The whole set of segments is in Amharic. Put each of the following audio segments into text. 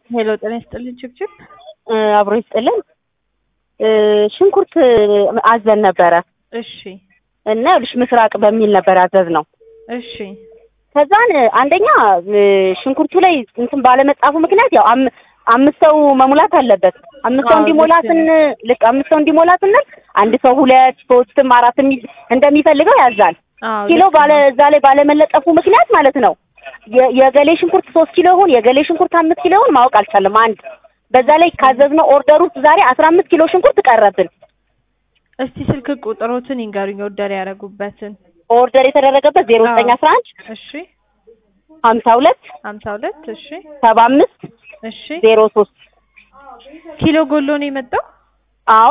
ሄሎ ጤና ይስጥልኝ ችብችብ አብሮ ይስጥልን። ሽንኩርት አዘን ነበረ እሺ እና ይኸውልሽ ምስራቅ በሚል ነበር ያዘዝ ነው። እሺ ከዛን አንደኛ ሽንኩርቱ ላይ እንትን ባለመጻፉ ምክንያት ያው አም- አምስት ሰው መሙላት አለበት። አምስት ሰው አዎ፣ እንዲሞላ ልክ ነው። ስን ልክ አምስት ሰው እንዲሞላ ስንል አንድ ሰው ሁለት ሶስትም አራት እንደሚፈልገው ያዛል። አዎ ኪሎ ልክ ባለ ነው። እዛ ላይ ባለመለጠፉ ምክንያት ማለት ነው የ- የገሌ ሽንኩርት ሶስት ኪሎ ይሁን የገሌ ሽንኩርት አምስት ኪሎ ይሁን ማወቅ አልቻለም። አንድ በዛ ላይ ካዘዝነው ኦርደር ውስጥ ዛሬ አስራ አምስት ኪሎ ሽንኩርት ቀረብን። እስቲ ስልክ ቁጥሮትን ይንገሩኝ ኦርደር ያደረጉበትን። ኦርደር የተደረገበት ዜሮ ዘጠኝ አስራ አንድ እሺ ሀምሳ ሁለት ሀምሳ ሁለት እሺ ሰባ አምስት እሺ ዜሮ ሶስት ኪሎ ጎሎ ነው የመጣው። አዎ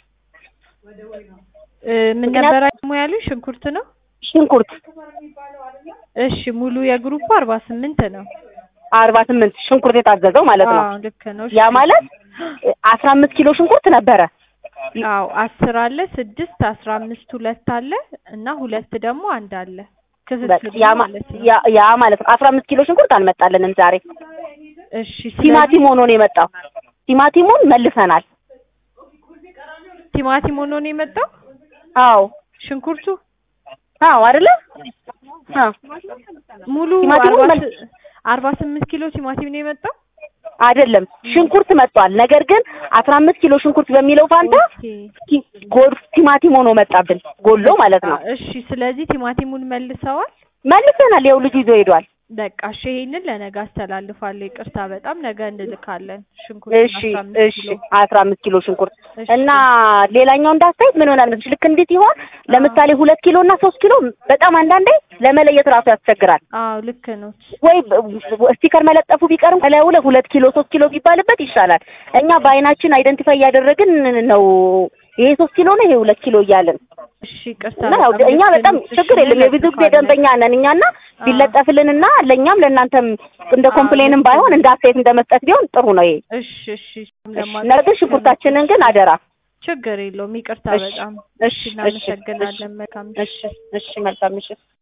እ፣ ምን ምክንያት- ነበር ደግሞ ያሉኝ? ሽንኩርት ነው። ሽንኩርት እሺ ሙሉ የግሩፕ አርባ ስምንት ነው። አርባ ስምንት ሽንኩርት የታዘዘው ማለት ነው። አዎ ልክ ነው። ያ እሺ። ማለት አስራ አምስት ኪሎ ሽንኩርት ነበረ። አዎ አስር አለ፣ ስድስት አስራ አምስት ሁለት አለ እና ሁለት ደግሞ አንድ አለ። በቃ ክፍፍል ያ ማ- ማለት ነው። ያ- ያ ማለት ነው አስራ አምስት ኪሎ ሽንኩርት አልመጣልንም ዛሬ። እሺ ስለዚህ ቲማቲም ሆኖ ነው የመጣው። ቲማቲሙን መልሰናል። ቲማቲም ሆኖ ነው የመጣው። አዎ ሽንኩርቱ አዎ አይደለ? አዎ ሙሉ ቲማቲሙን አርባ መል- ስ- አርባ ስምንት ኪሎ ቲማቲም ነው የመጣው። አይደለም ሽንኩርት መጥቷል። ነገር ግን አስራ አምስት ኪሎ ሽንኩርት በሚለው ፋንታ ኦኬ። ቲ- ጎድ ቲማቲም ሆኖ መጣብን። ጎሎ ማለት ነው። እሺ ስለዚህ ቲማቲሙን መልሰዋል። መልሰናል። ይኸው ልጁ ይዞ ሄዷል። በቃ እሺ ይሄንን ለነገ አስተላልፋለሁ። ይቅርታ በጣም ነገ እንልካለን። ሽንኩርት እሺ አስራ አምስት እሺ ኪሎ አስራ አምስት ኪሎ ሽንኩርት እሺ። እና ሌላኛው እንዳስተያየት ምን ሆናል መሰለሽ ልክ እንዴት ይሆን ለምሳሌ ሁለት ኪሎ እና ሶስት ኪሎ በጣም አንዳንዴ ለመለየት ራሱ ያስቸግራል። አዎ ልክ ነው። ወይ በ- ስቲከር መለጠፉ ቢቀርም ከላዩ ላይ ሁለት ኪሎ ሶስት ኪሎ ቢባልበት ይሻላል። እኛ በአይናችን አይደንቲፋይ እያደረግን ነው ይሄ ሶስት ኪሎ ነው ይሄ ሁለት ኪሎ እያልን እሺ ይቅርታ እና ያው በጣም እኛ ልክ በጣም ነው። እሺ ችግር የለም የብዙ ጊዜ እንለጥፋለን። ደንበኛ ነን እኛና ቢለጠፍልንና ለእኛም ለእናንተም እንደ አዎ፣ ኮምፕሌንም ልክ ባይሆን ነው። እንደ አስተያየት እንደ መስጠት ቢሆን ጥሩ ነው ይሄ። እሺ እሺ እሺ፣ ለማድረግ ነገር ግን ሽንኩርታችንን ግን አደራ። ችግር የለውም። ይቅርታ እሺ፣ በጣም እሺ፣ እሺ እሺ፣ እናመሰግናለን። መልካም እሺ፣ እሺ፣ መልካም ምሽት።